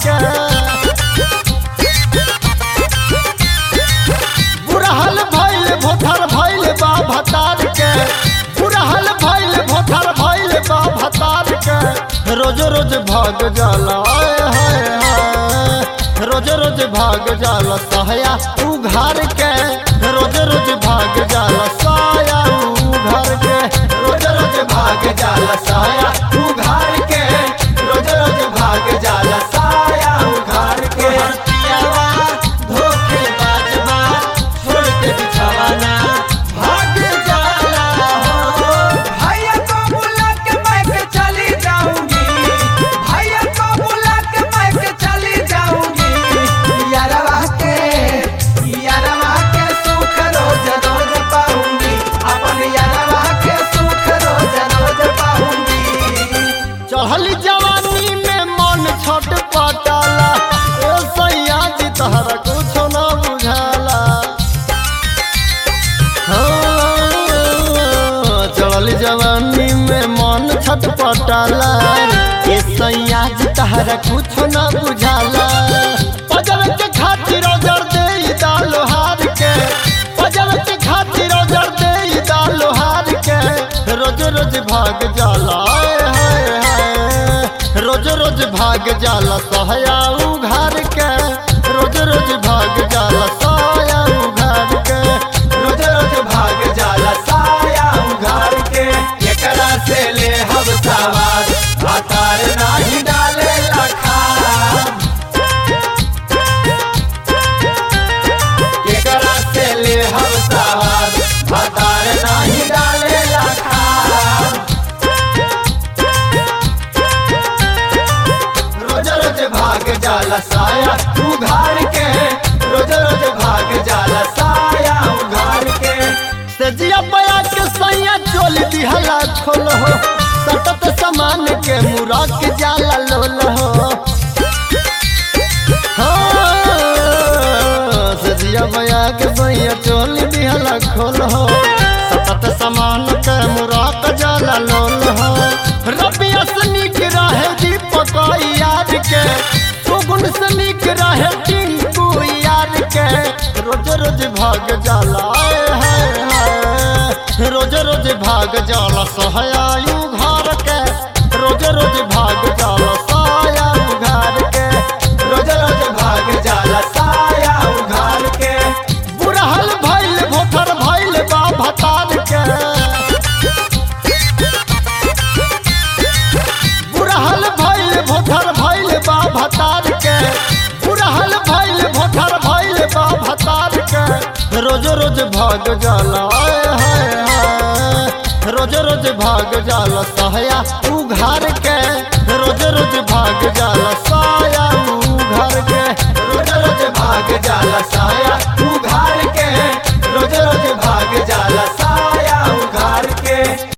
के बुढ़हल भैल भोथर भैल बा भतार के बुढ़हल भैल भोथर भैल बा भतार के रोज रोज भाग जाला आय हाय हाय रोज रोज भाग जाला सहया उघार के रोज रोज भाग जाला साया उघार के रोज रोज भाग जाला साया उघार के रोज रोज भाग जाला साया उघार के पियावा धोखे बाजवा छोड़ के बिछावाना भाग जाला हो भैया को बुला के मैं के चली जाऊंगी भैया को बुला के मैं के चली जाऊंगी यारवा के यारवा के सुख रोज रोज पाऊंगी अपन यारवा के सुख रोज रोज पाऊंगी चढ़ल जवानी में मन छट पटाला ए सैया जी तहरा कुछो न बुझाला हाँ, चढ़ल जवानी में मन छट पटाला ए सैया जी तहरा कुछो न बुझाला पजल के खातिर जर दे दालो हार के पजल के खातिर जर दे दालो हार के रोज रोज भाग जाला आय हाय हाय रोज रोज भाग जाला सहया उघार के रोज रोज भाग जाला साया उघार के रोज रोज भाग जाला साया उघार के एकरा से ले हम सवार भातार नाही डाले लखा एकरा से ले हम सवार भातार नाही डाले लखा रोज रोज भाग जाला साया उघार के रोज रोज भाग जाला साया उघार के सजिया बया के सैया चोल दिहला खोल हो सतत समान के मुरा के जाला लोल हो हाँ, सजिया बया के सैया चोल दिहला खोल हो सतत समान के मुरा के जाला लोल हो रबिया से नीक रहे दीपक यार के सुगुन से नीक रहे टिंकू यार के रोज रोज भाग जाला आय हाय हाय रोज रोज भाग जाला सहयायु घर के रोज रोज भाग जाला साया घर के रोज रोज भाग जाला साया उघार के बुढ़हल भैल भोथर भैल बा भतार के बुढ़हल भैल भोथर भैल बा भतार के बुढ़हल भैल भोथर भैल बा भतार के रोज रोज भाग जाला आय हाय हाय रोज रोज भाग जाला सहया उघार के रोज रोज भाग जाला साया उघार के रोज रोज भाग जाला साया उघार